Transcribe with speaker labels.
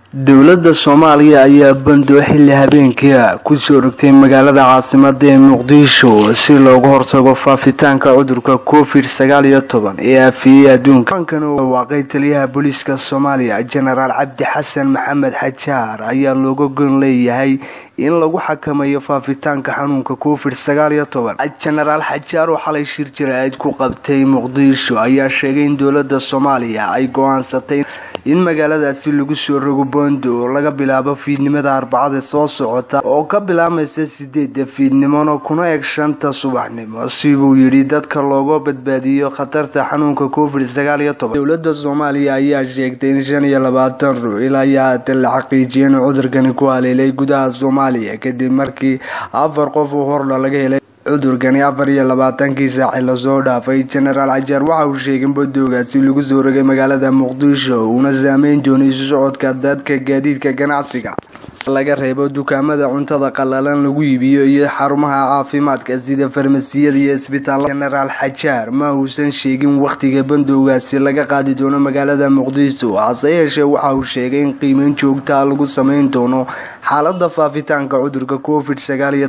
Speaker 1: dowladda soomaaliya ayaa bandoo xilli habeenkia kusoo rogtay magaalada caasimada ee muqdisho si looga hortago faafitaanka cudurka covid sagaal iyo toban ee aafiyey adduunka aankan uu dhawaaqay taliyaha booliiska soomaaliya jenaraal cabdi xasan maxamed xajaar ayaa looga gon leeyahay in lagu xakameeyo faafitaanka xanuunka covid sagaal iyo toban jenaraal xajaar oo xalay shir jira-eed ku qabtay muqdisho ayaa sheegay in dowladda soomaaliya ay go-aansatay in magaaladaasi lagu soo rogo bondo oo laga bilaabo fiidnimada arbacada soo socota oo ka bilaabmaysa sideeda fiidnimona kuna eg shanta subaxnimo sibuu yidhi dadka looga badbaadiyo khatarta xanuunka covid sagaal iyo toban dowladda soomaaliya ayaa sheegtay in shan iyo labaatan ruux ilaa iyo haatan la xaqiijiyay in cudurkani ku haleelay gudaha soomaaliya kadib markii afar qof oo hordha laga helay cudurkani afar iyo labaatankii saaci lasoo dhaafay jenaraal xajaar waxa uu sheegay in badoogaasi lagu soo rogay magaalada muqdisho uuna saameyn doonay isu socodka dadka gaadiidka ganacsiga laga reebo dukaamada cuntada qalalan lagu iibiyo iyo xarumaha caafimaadka sida farmasiyada iyo isbitaal jenaraal xajaar ma uusan sheegin wakhtiga bandowgaasi laga qaadi doono magaalada muqdisho hase yeeshee waxa uu sheegay in qiimeyn joogtaa lagu sameyn doono xaalada faafitaanka cudurka covid sagaal iyo